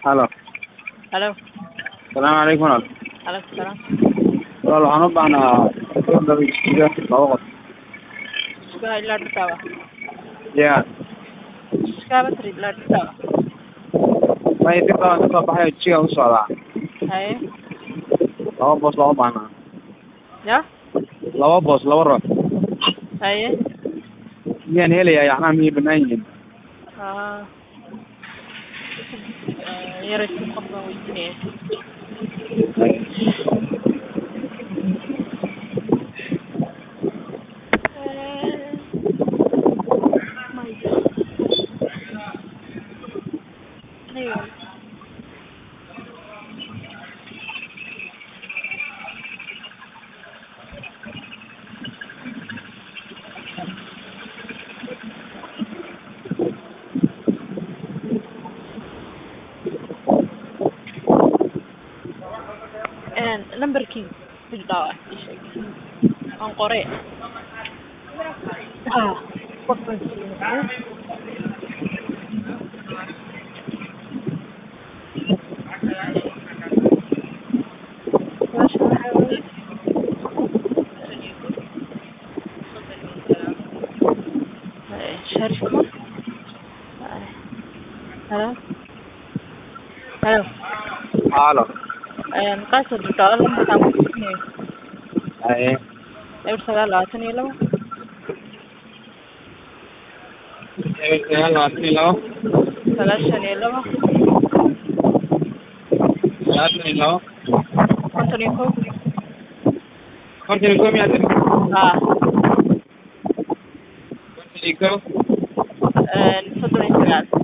halo halo salaamu calaykum walaal calaykum salaam walaal waxaan u baahnaa jisiga laba qof Suka ilaa dhirtaaba ya iskaaba tiri ilaa dhirtaaba may dib baan kasoo baxay jiga u socdaa haye laba boos loo baahnaa ya laba boos laba ruux haye miyaan helayaa yacnaa miyay banaan yihiin aa yaraysi qof baan weydiinaya numberkii bildhaawa ii sheeg aan qore ha qof baan siiyey meesha waxaa weeye Haye, sharif ma Haye. halo halo halo qaasa bildhaawa lambarkaan ku siinayo haye eber sagaal labaatan iyo labo eber sagaal labaatan iyo labo sagaashan iyo labo sagaashan iyo labo konton iyo kow konton iyo kow miyaa tiri haa konton iyo kow soddon iyo sagaal